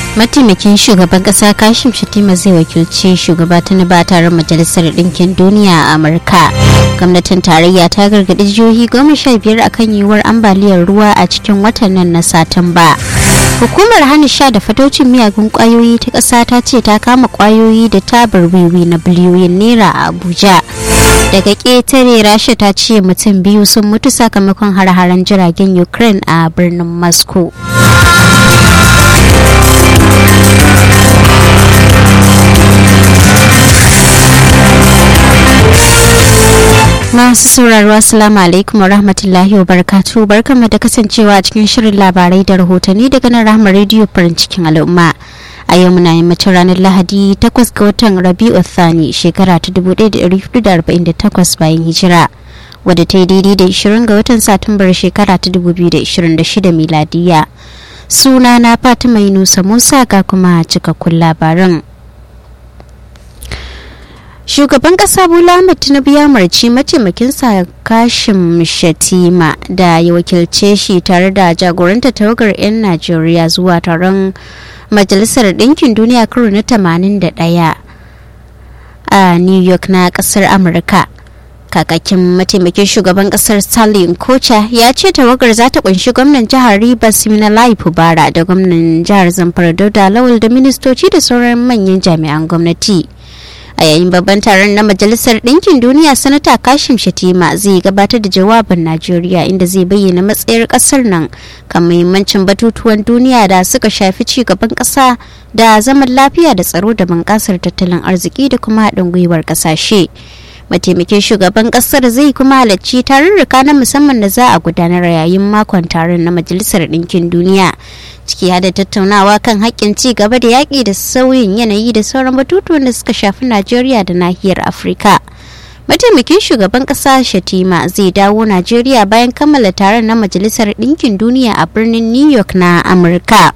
mataimakin shugaban kasa kashim shatima zai wakilci shugaba tinubu a taron majalisar ɗinkin duniya a amurka gwamnatin tarayya ta gargaɗi jihohi goma sha biyar akan yiwuwar ambaliyar ruwa a cikin watan nan na satumba hukumar hana sha da fatocin miyagun kwayoyi ta ƙasa ta ce ta kama kwayoyi da tabar wiwi na biliyoyin naira a abuja daga ƙetare rasha ta ce mutum biyu sun mutu sakamakon har-haren jiragen ukraine a birnin moscow masu sauraro assalamu alaikum wa rahmatullahi wa barakatu barkanmu da kasancewa a cikin shirin labarai da rahotanni daga nan rahama rediyo farin cikin al'umma a yau muna yammacin ranar lahadi 8 ga watan rabi'u thani shekara ta 1448 bayan hijira wadda ta yi daidai da 20 ga watan satumbar shekara ta 2026 miladiya suna na fatima yunusa musa ga kuma cikakkun labaran shugaban kasa bola ahmed tinubu ya marci mataimakinsa kashim shatima da ya wakilce shi tare da jagoranta tawagar 'yan najeriya zuwa taron majalisar ɗinkin duniya karo na 81 a new york na ƙasar amurka kakakin mataimakin shugaban kasar stalin kocha ya ce tawagar za ta kunshi gwamnan jihar rivers minalai fubara da gwamnan jihar zamfara dauda lawal da ministoci da sauran manyan jami'an gwamnati a yayin babban taron na majalisar ɗinkin duniya sanata kashim shatima zai gabatar da jawabin najeriya inda zai bayyana matsayar ƙasar nan kan muhimmancin batutuwan duniya da suka shafi ci gaban ƙasa da zaman lafiya da tsaro da bunƙasar tattalin arziki da kuma haɗin gwiwar ƙasashe mataimakin shugaban kasar zai kuma halarci tarurruka na musamman da za a gudanar yayin makon taron na majalisar ɗinkin duniya ciki da tattaunawa kan haƙƙin ci gaba da yaƙi da sauyin yanayi da sauran batutuwan da suka shafi najeriya da nahiyar afirka mataimakin shugaban ƙasa shatima zai dawo najeriya bayan kammala taron na majalisar ɗinkin duniya a birnin new york na amurka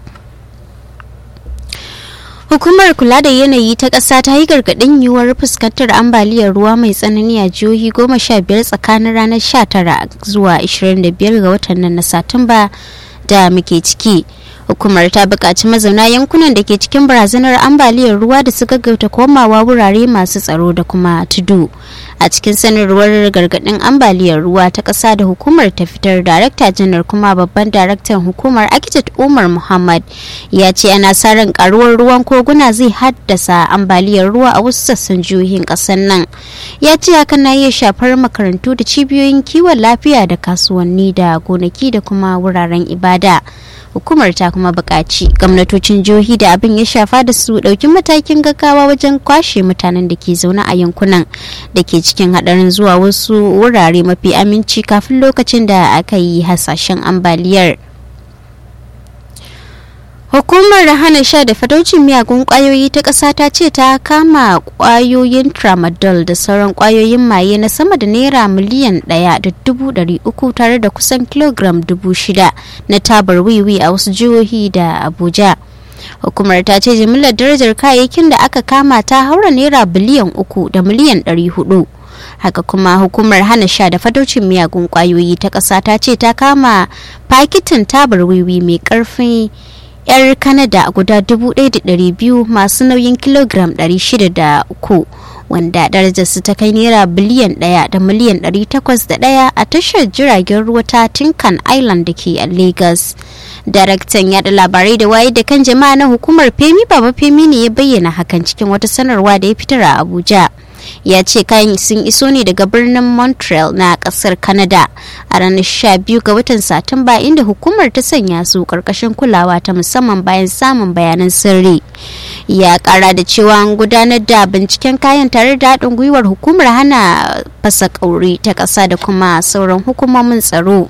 Hukumar kula da yanayi ta ƙasa ta yi gargaɗin yiwuwar fuskantar ambaliyar ruwa mai tsanani a jihohi goma sha biyar tsakanin ranar 19 zuwa 25 ga watan nan na Satumba da muke ciki. Hukumar ta buƙaci mazauna yankunan da ke cikin barazanar ambaliyar ruwa da su gaggauta komawa wurare masu tsaro da kuma tudu. A cikin sanarwar gargaɗin ambaliyar ruwa ta ƙasa da hukumar ta fitar darakta janar kuma babban daraktan hukumar Akitat Umar Muhammad ya ce ana sa ran karuwar ruwan koguna zai haddasa ambaliyar ruwa a wasu sassan jihohin ƙasar nan. Ya ce hakan na iya shafar makarantu da cibiyoyin kiwon lafiya da kasuwanni da gonaki da kuma wuraren ibada. hukumar ta kuma buƙaci gwamnatocin jihohi da abin ya shafa da su ɗauki matakin gaggawa wajen kwashe mutanen da ke zaune a yankunan da ke cikin haɗarin zuwa wasu wurare mafi aminci kafin lokacin da aka yi hasashen ambaliyar. Hukumar hana sha da fataucin miyagun kwayoyi ta ƙasa ta ce ta kama kwayoyin tramadol da sauran kwayoyin maye na sama da naira miliyan ɗaya da dubu ɗari uku tare da kusan kilogram dubu shida na tabar wiwi a wasu jihohi da Abuja. Hukumar ta ce jimillar darajar kayayyakin da aka kama ta haura naira biliyan uku da miliyan ɗari hudu. haka kuma hukumar hana sha da fataucin miyagun kwayoyi ta ƙasa ta ce ta kama fakitin tabar wiwi mai ƙarfin 'yar kanada guda 1,200 masu nauyin kilogram 603 wanda darajarsu ta kai naira biliyan 1 da miliyan 801 a tashar jiragen ruwa ta tinkan island da ke a lagos daraktan yada labarai da waye da kan jama'a na hukumar femi baba femi ne ya bayyana hakan cikin wata sanarwa da ya fitar a abuja ya ce kayan sun iso ne daga birnin montreal na kasar canada a ranar 12 ga watan satumba inda hukumar ta sanya su karkashin kulawa ta musamman bayan samun bayanan sirri ya kara da cewa an gudanar da binciken kayan tare da haɗin gwiwar hukumar hana fasa kauri ta ƙasa da kuma sauran hukumomin tsaro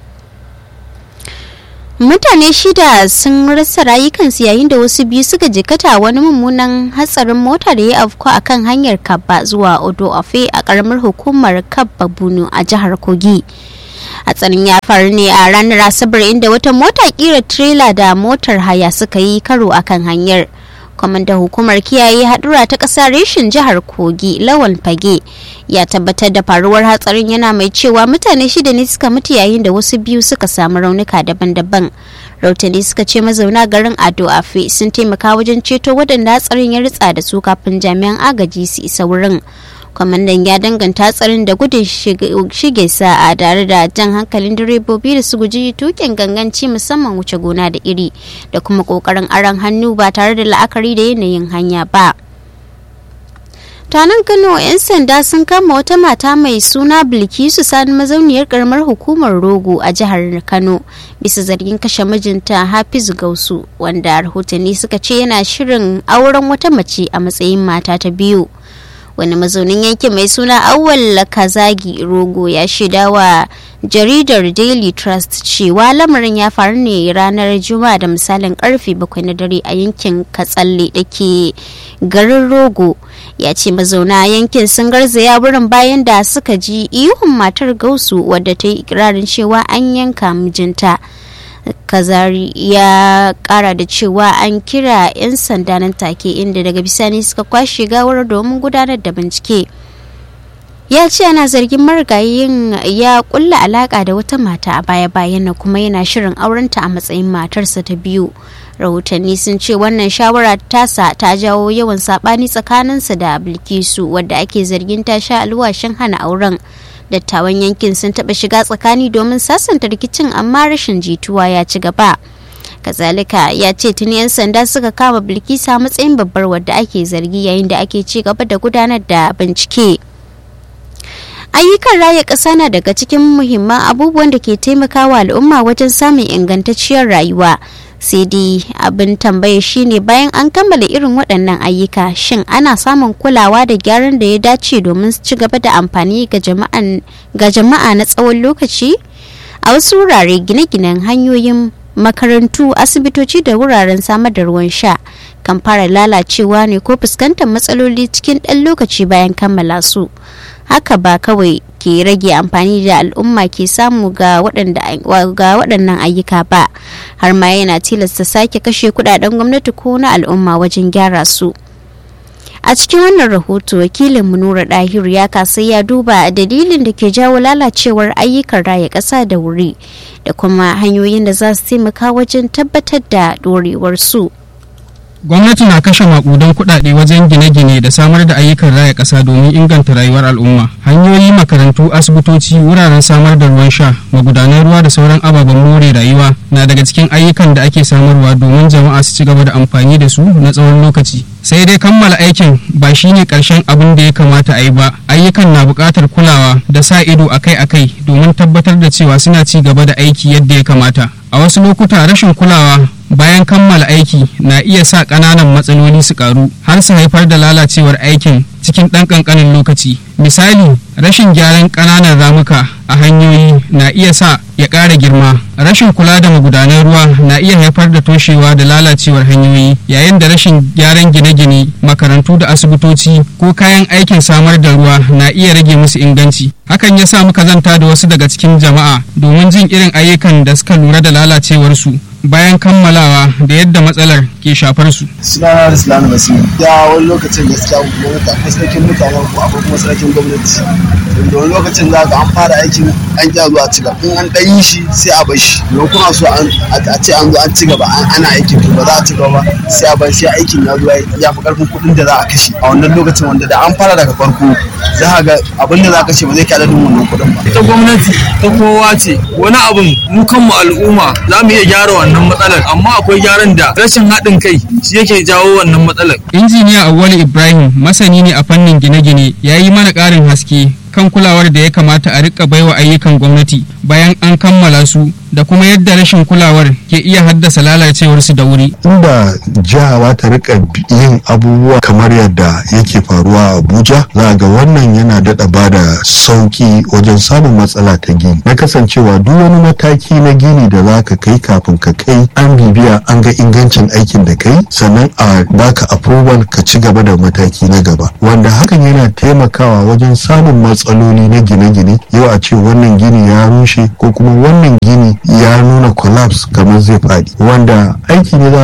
mutane shida sun rasa rayukansu yayin da wasu biyu suka jikata wani mummunan hatsarin mota da ya afko a kan hanyar kabba zuwa odo afe a karamar hukumar kabba bunu a jihar kogi hatsarin ya faru ne a ranar asabar inda wata mota kira trailer da motar haya suka yi karo akan hanyar kwamandan hukumar kiyaye hadura ta ƙasa reshin jihar kogi lawan fage ya tabbatar da faruwar hatsarin yana mai cewa mutane shida ne suka mutu yayin da wasu biyu suka samu raunuka daban-daban rautani suka ce mazauna garin ado afe sun taimaka wajen ceto waɗanda hatsarin ya ritsa da su kafin jami'an agaji su isa wurin kwamandan ya danganta hatsarin da gudun shige sa'a tare da jan hankalin direbobi da su guji tukin ganganci musamman wuce gona da iri da kuma kokarin aron hannu ba tare da la'akari da yanayin hanya ba tanan kano 'yan sanda sun kama wata mata mai suna bilkisu sani mazauniyar karamar hukumar rogo a jihar kano bisa zargin kashe mijinta hafizu gausu wanda rahotanni suka ce yana shirin auren wata mace a matsayin mata ta biyu wani mazaunin yankin mai suna awwal kazagi rogo ya shaida wa jaridar daily trust cewa lamarin ya faru ne ranar juma'a da misalin karfe bakwai na dare a yankin katsalle da ke garin rogo ya ce mazauna yankin sun garzaya wurin bayan da suka ji ihun matar gausu wadda ta yi ikirarin cewa an yanka mijinta kazari ya kara da cewa an kira 'yan sanda nan take inda daga bisani suka kwashe gawar domin gudanar da bincike ya ce ana zargin marigayin ya kulla alaka da wata mata a baya-bayan na kuma yana shirin aurenta a matsayin matarsa ta biyu rahotanni sun ce wannan shawara tasa ta jawo yawan sabani tsakaninsa da bilkisu wadda ake zargin ta sha alwashin hana auren dattawan yankin sun taɓa shiga tsakani domin sasanta rikicin amma rashin jituwa ya ci gaba kazalika ya ce tuni 'yan sanda suka kama bilkisa matsayin babbar wadda ake zargi yayin da ake ci gaba da gudanar da bincike ayyukan raya ƙasa na daga cikin muhimman abubuwan da ke taimakawa al'umma wajen samun ingantacciyar rayuwa sai dai abin tambaya shine bayan an kammala irin waɗannan ayyuka shin ana samun kulawa da gyaran da ya dace domin su ci gaba da amfani ga jama'a na tsawon lokaci a wasu wurare gine-ginen hanyoyin makarantu asibitoci da wuraren samar da ruwan sha kan fara lalacewa ne ko fuskantar matsaloli cikin ɗan lokaci bayan kammala su haka ba kawai ke rage amfani da al'umma ke samu ga waɗannan ayyuka ba har ma yana tilasta sake kashe kudaden gwamnati ko na al'umma wajen gyara su a cikin wannan rahoto wakilin nura dahiru ya kasa ya duba dalilin da ke jawo lalacewar ayyukan raya ƙasa da wuri da kuma hanyoyin da za su taimaka wajen tabbatar da dorewar su gwamnati na kashe makudan kuɗaɗe wajen gine-gine da samar da ayyukan raya ƙasa domin inganta rayuwar al'umma hanyoyi makarantu asibitoci wuraren samar da ruwan sha magudanan ruwa da sauran ababen more rayuwa na daga cikin ayyukan da ake samarwa domin jama'a su ci gaba da amfani da su na tsawon lokaci sai dai kammala aikin ba shine ƙarshen abin da ya kamata a yi ba ayyukan na buƙatar kulawa da sa ido akai-akai domin tabbatar da cewa suna ci gaba da aiki yadda ya kamata a wasu lokuta rashin kulawa bayan kammala aiki na iya sa ƙananan matsaloli su ƙaru har su haifar da lalacewar aikin cikin ɗan ƙanƙanin lokaci misali rashin gyaran ƙananan ramuka a hanyoyi na iya sa ya ƙara girma rashin kula da magudanan ruwa na iya haifar da toshewa da lalacewar hanyoyi yayin da rashin gyaran gine-gine makarantu da asibitoci ko kayan aikin samar da ruwa na iya rage musu inganci hakan ya sa muka zanta da wasu daga cikin jama'a domin jin irin ayyukan da suka lura da lalacewarsu bayan kammalawa da yadda matsalar ke shafar su. Sunana da Sulana Basiru. Ya wani lokacin gaskiya gwamnati akwai sarkin mutanen ko akwai kuma sarkin gwamnati. Da wani lokacin za ka an fara aikin an kya zuwa ci gaba. In an ɗan yi shi sai a bar shi. Don kuna so a ce an zo an ci gaba ana aikin to ba za a ci gaba ba sai a bar sai aikin ya zo ya fi ƙarfin kuɗin da za a kashe. A wannan lokacin wanda da an fara daga farko za ka ga abin da za a kashe ba zai kai adadin wannan kuɗin ba. Ita gwamnati ta kowa ce wani abin mu kanmu al'umma za mu iya gyara wannan matsalar amma akwai gyaran da rashin haɗin kai shi yake jawo wannan matsalar. injiniya awali ibrahim masani ne a fannin gine-gine ya yi mana ƙarin haske kan kulawar da ya kamata a rika baiwa ayyukan gwamnati bayan an kammala su da kuma yadda rashin kulawar ke iya haddasa lalacewarsu da wuri. Inda jiha ta rika yin abubuwa kamar yadda yake faruwa a Abuja za ga wannan yana daɗa ba da sauki wajen samun matsala ta gini. Na kasancewa duk wani mataki na gini da za ka kai kafin ka kai an bibiya an ga ingancin aikin da kai sannan a baka approval ka ci gaba da mataki na gaba. Wanda hakan yana taimakawa wajen samun matsaloli na gine-gine yau a ce wannan gini ya rushe ko kuma wannan gini ya nuna collapse kamar zai faɗi wanda aiki ne za ga an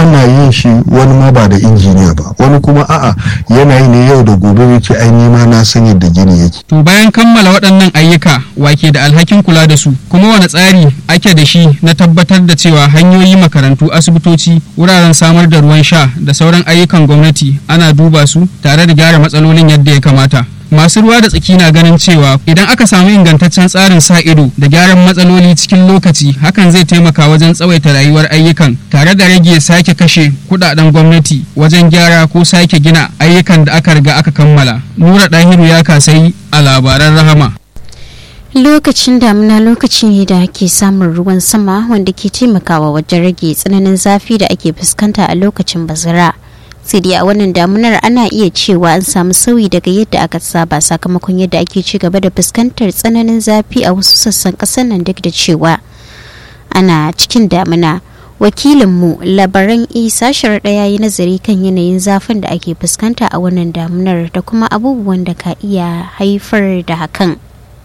ana yin shi wani ma ba da injiniya ba wani kuma a'a yana yi ne yau da gobe yake ai nima na san yadda gini yake To bayan kammala waɗannan ayyuka wake da alhakin kula da su kuma wani tsari ake da shi na tabbatar da cewa hanyoyi makarantu asibitoci wuraren samar da ruwan sha da sauran ayyukan gwamnati ana duba su tare da gyara matsalolin yadda ya kamata. Masu ruwa da tsaki na ganin cewa idan aka samu ingantaccen tsarin sa ido da gyaran matsaloli cikin lokaci hakan zai taimaka wajen tsawaita rayuwar ayyukan tare da rage sake kashe kudaden gwamnati wajen gyara ko sake gina ayyukan da aka riga aka kammala. Nura Dahiru ya kasai a labaran rahama. lokacin damina lokaci ne da ake samun ruwan sama wanda ke taimakawa wajen rage tsananin zafi da ake fuskanta a lokacin bazara sai dai a wannan damunar ana iya cewa an samu sauyi daga yadda aka saba sakamakon yadda ake ci gaba da fuskantar tsananin zafi a wasu sassan ƙasar nan duk da cewa ana cikin damina wakilinmu labaran isa sharaɗa ya yi nazari kan yanayin zafin da ake fuskanta a wannan damunar da kuma abubuwan da ka iya haifar da hakan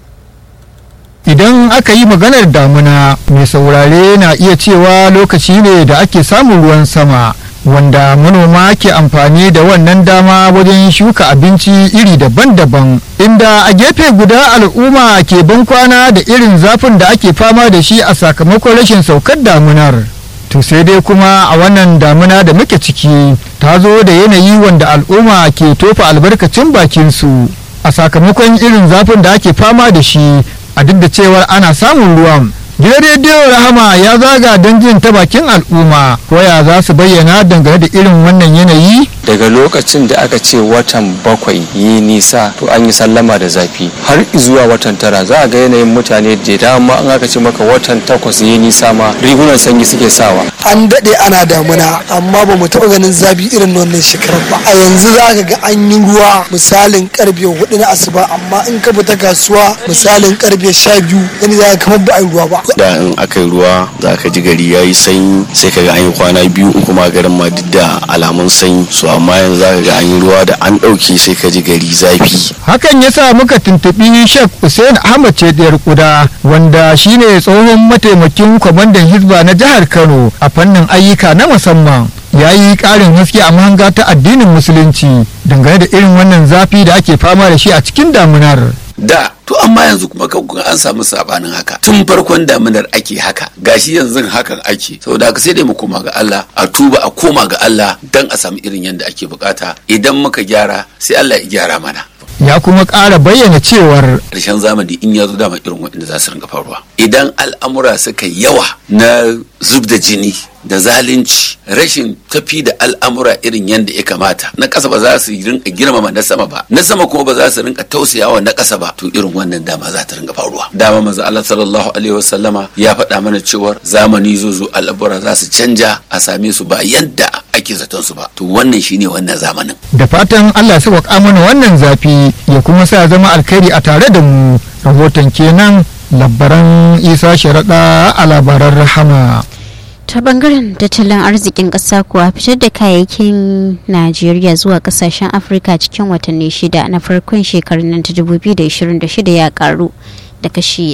idan aka yi maganar damuna mai saurare na iya cewa lokaci ne da ake samun ruwan sama wanda manoma ke amfani da wannan dama wajen shuka abinci iri daban-daban inda a gefe guda al'umma ke bankwana da irin zafin da ake fama da shi a sakamakon rashin saukar damunar to sai dai kuma a wannan damuna da muke ciki ta zo da yanayi wanda al'umma ke tofa albarkacin bakinsu a sakamakon irin zafin da ake fama da shi a duk da cewar ana samun ruwan gidan rediyo rahama ya zaga don jin ta bakin al'umma koya za su bayyana dangane da irin wannan yanayi daga lokacin da aka ce watan bakwai yi nisa to an yi sallama da zafi har zuwa watan tara za a ga yanayin mutane da dama an aka ce maka watan takwas yi nisa ma rigunan sanyi suke sawa an daɗe ana damuna amma ba mu taɓa ganin zafi irin wannan shekarar ba a yanzu za ka ga an yi ruwa misalin karfe hudu na asuba amma in ka fita kasuwa misalin karfe sha biyu gani za ka kamar ba a yi ruwa ba da in aka yi ruwa za ka ji gari ya yi sanyi sai ka ga an yi kwana biyu in kuma garin ma duk da alamun sanyi so amma yanzu za ka ga an yi ruwa da an ɗauke sai ka ji gari zafi hakan ya sa muka tuntuɓi shek hussein ahmad cediyar kuda wanda shine tsohon mataimakin kwamandan hizba na jihar kano a fannin ayyuka na musamman ya yi ƙarin haske a mahanga ta addinin musulunci dangane da irin wannan zafi da ake fama da shi a cikin damunar da to amma yanzu kuma kan an samu sabanin haka tun farkon daminar ake haka gashi yanzu hakan ake saboda haka sai dai mu koma ga Allah a tuba a koma ga Allah dan a samu irin yadda ake bukata idan muka gyara sai Allah ya gyara mana ya kuma ƙara bayyana cewar ƙarshen zamani in ya zo dama irin waɗanda za su ringa faruwa idan al'amura suka yawa na zub da jini da zalunci rashin tafi da al'amura irin yadda ya kamata na ƙasa ba za su rinka girmama na sama ba na sama kuma ba za su rinka tausayawa na ƙasa ba to irin wannan dama za ta rinka faruwa dama manzo Allah sallallahu alaihi wasallama ya faɗa mana cewar zamani zo zo al'amura za su canja a same su ba yadda ake zaton su ba to wannan shine wannan zamanin da fatan Allah ya sauƙaƙa mana wannan zafi ya kuma sa zama alkhairi a tare da mu rahoton kenan labaran isa sharaɗa a labaran rahama ta bangaren tattalin arzikin ƙasa kuwa fitar da kayayyakin najeriya zuwa ƙasashen afirka cikin watanni shida na farkon shekarun nan ta 2026 ya karu da kashi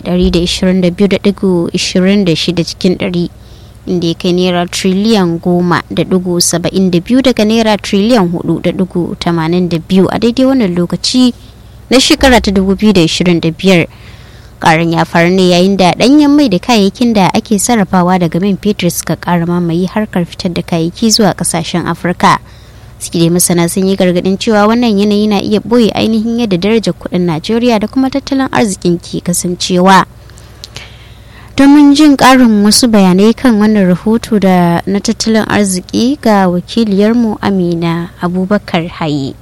122.26 cikin 100 inda ya kai naira triliyan goma da dugu saba'in da biyu daga naira triliyan hudu da dugu tamanin da biyu a daidai wannan lokaci na shekara ta dubu biyu da ishirin da biyar karin ya faru ne yayin da danyen mai da kayayyakin da ake sarrafawa daga man fetur suka kara mamaye harkar fitar da kayayyaki zuwa kasashen afirka suke dai masana sun yi gargadin cewa wannan yanayi na iya boye ainihin yadda darajar kuɗin najeriya da kuma tattalin arzikin ke kasancewa domin jin ƙarin wasu bayanai kan wannan rahoto da na tattalin arziki ga wakiliyarmu amina abubakar haye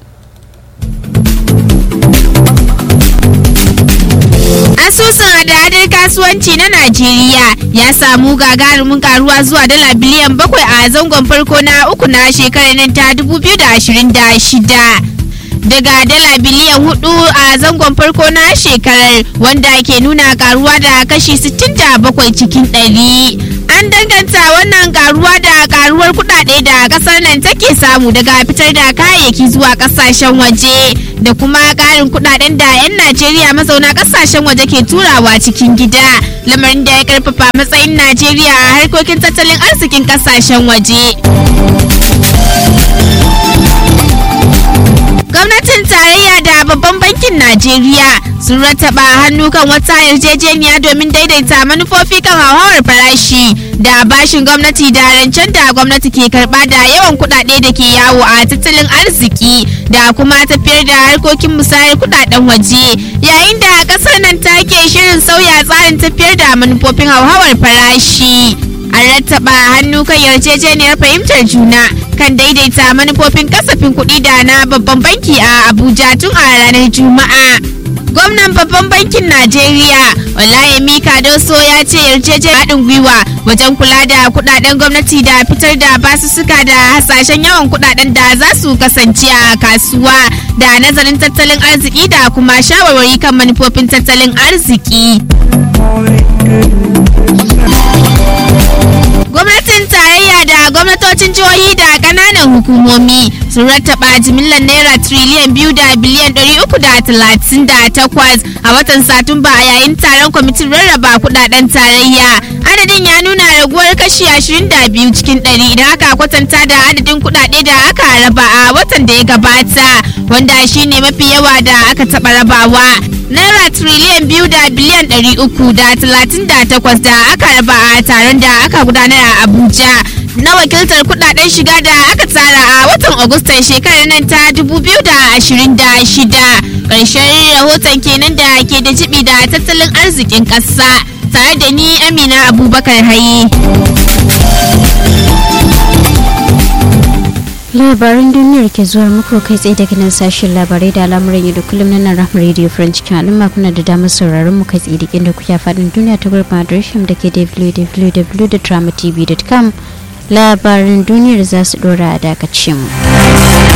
asusun hada-hadar kasuwanci na najeriya ya samu gagarumin karuwa zuwa dala biliyan bakwai a zangon farko na uku na shekarar nan ta 2026 daga dala biliyan hudu a zangon farko na shekarar wanda ke nuna karuwa da kashi 67 cikin 100 an danganta wannan karuwa da karuwar kudade da kasar nan take samu daga fitar da kayayyaki zuwa kasashen waje da kuma karin kudaden da 'yan najeriya mazauna kasashen waje ke turawa cikin gida lamarin da ya karfafa matsayin najeriya a harkokin tattalin arzikin kasashen waje gwamnatin tarayya da babban bankin najeriya sun rattaba hannu kan wata yarjejeniya domin daidaita manufofi kan hauhawar farashi da bashin gwamnati da rancen da gwamnati ke karba da yawan kudade da ke yawo a tattalin arziki da kuma tafiyar da harkokin musayar kudaden waje yayin da kasar nan take shirin sauya tsarin tafiyar da manufofin hauhawar farashi an rattaba hannu kan yarjejeniyar fahimtar juna kan daidaita manufofin kasafin kuɗi da na babban banki a abuja tun a ranar juma'a gwamnan babban bankin najeriya walayemi kadoso ya ce yarjejeniyar haɗin gwiwa wajen kula da kudaden gwamnati da fitar da basussuka da hasashen yawan kudaden da za su kasance a kasuwa da nazarin tattalin arziki da kuma shawarwari kan manufofin tattalin arziki gwamnatin tarayya da gwamnatocin jihohi da kananan hukumomi sun rattaba jimillar naira triliyan biyu da biliyan ɗari uku da talatin da takwas a watan satumba a yayin taron kwamitin rarraba kudaden tarayya adadin ya nuna raguwar kashi ashirin da biyu cikin ɗari idan aka kwatanta da adadin kudade da aka raba a watan da ya gabata wanda shine mafi yawa da aka taɓa rabawa naira triliyan biyu da biliyan ɗari uku da talatin da takwas da aka raba a taron da aka gudanar a abuja na wakiltar kudaden shiga da aka tsara a watan agustan shekarar nan ta 2026 ƙarshen rahoton kenan da ke da jibi da tattalin arzikin ƙasa tare da ni amina abubakar haye labaran duniyar ke zuwa muku kai tsaye daga nan sashen labarai da al'amuran yau da kullum na nan rahama radio french cikin al'umma kuna da damar sauraron mu kai tsaye da inda kuke faɗin duniya ta gurbin adireshin da ke www.dramatv.com labaran duniyar za su dora a dakacin mu.